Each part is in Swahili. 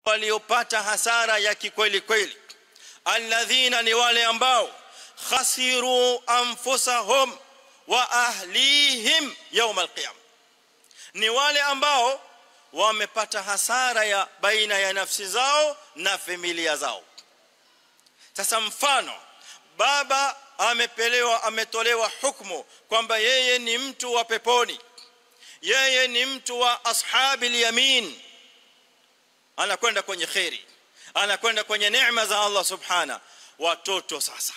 waliopata hasara ya kikweli kweli alladhina ni wale ambao khasiru anfusahum wa ahlihim yawm alqiyam ni wale ambao wamepata hasara ya baina ya nafsi zao na familia zao sasa mfano baba amepelewa ametolewa hukumu kwamba yeye ni mtu wa peponi yeye ni mtu wa ashabil yamin anakwenda kwenye khairi anakwenda kwenye neema za Allah subhana watoto sasa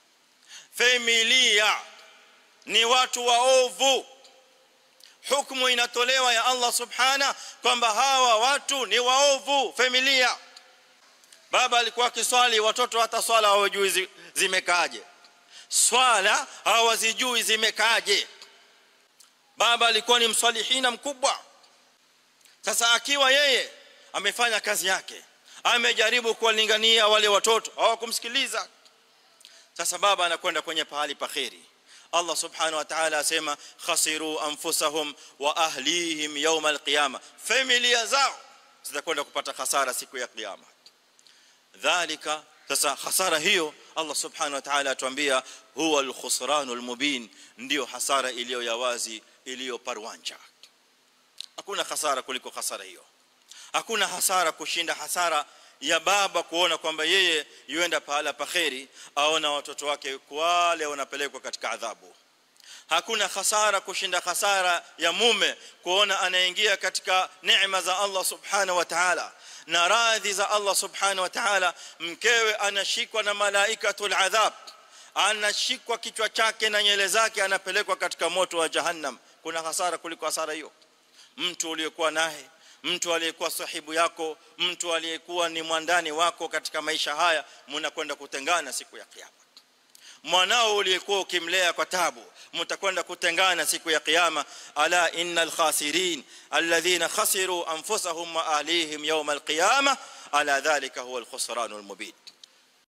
familia ni watu waovu hukumu inatolewa ya Allah subhana kwamba hawa watu ni waovu familia baba alikuwa akiswali watoto hata swala hawajui zimekaaje swala hawazijui zimekaaje baba alikuwa ni msalihina mkubwa sasa akiwa yeye amefanya kazi yake amejaribu kuwalingania wale watoto hawakumsikiliza sasa baba anakwenda kwenye pahali paheri Allah subhanahu wa ta'ala asema khasiru anfusahum wa ahlihim yawm alqiyama familia zao zitakwenda kupata hasara siku ya kiyama dhalika sasa hasara hiyo Allah subhanahu wa ta'ala atuambia huwa alkhusranul mubin ndio hasara iliyo ya wazi iliyo parwanja hakuna hasara kuliko hasara hiyo hakuna hasara kushinda hasara ya baba kuona kwamba yeye yuenda pahala paheri aona watoto wake wale wanapelekwa katika adhabu hakuna hasara kushinda hasara ya mume kuona anaingia katika neema za Allah subhanahu wa ta'ala na radhi za Allah subhanahu wa ta'ala mkewe anashikwa na malaikatul adhab anashikwa kichwa chake na nyele zake anapelekwa katika moto wa jahannam kuna hasara kuliko hasara hiyo mtu uliyekuwa naye mtu aliyekuwa sahibu yako mtu aliyekuwa ni mwandani wako katika maisha haya mnakwenda kutengana siku ya kiyama mwanao uliyekuwa ukimlea kwa tabu mtakwenda kutengana siku ya kiyama ala innal khasirin alladhina khasiru anfusahum wa ahlihim yawm alqiyamah ala dhalika huwa alkhusranul mubin